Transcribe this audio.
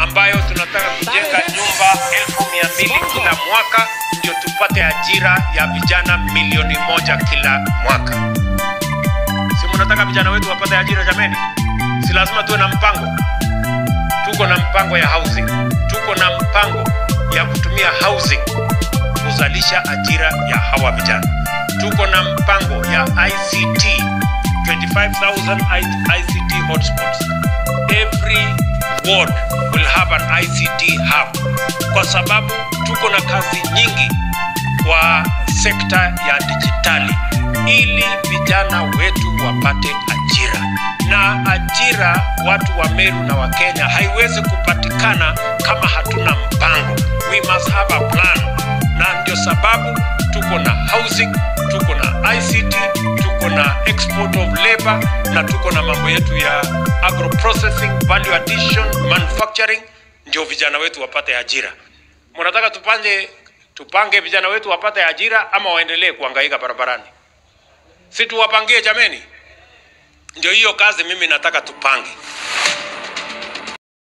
ambayo tunataka kujenga nyumba elfu mia mbili kila mwaka ndio tupate ajira ya vijana milioni moja kila mwaka. Si mnataka vijana wetu wapate ajira jameni? Si lazima tuwe na mpango. Tuko na mpango ya housing, tuko na mpango ya kutumia housing kuzalisha ajira ya hawa vijana. Tuko na mpango ya ICT 25,000 I- ICT hotspots. Every ward will have an ICT hub, kwa sababu tuko na kazi nyingi kwa sekta ya dijitali, ili vijana wetu wapate ajira. Na ajira watu wa Meru na wa Kenya haiwezi kupatikana kama hatuna mpango. We must have a plan, na ndio sababu tuko na housing, tuko na ICT, tuko na export of labor na tuko na mambo yetu ya agro processing, value addition, manufacturing, ndio vijana wetu wapate ajira. Mnataka tupanje tupange vijana wetu wapate ajira ama waendelee kuhangaika barabarani? Si tuwapangie jameni? Ndio hiyo kazi mimi nataka tupange.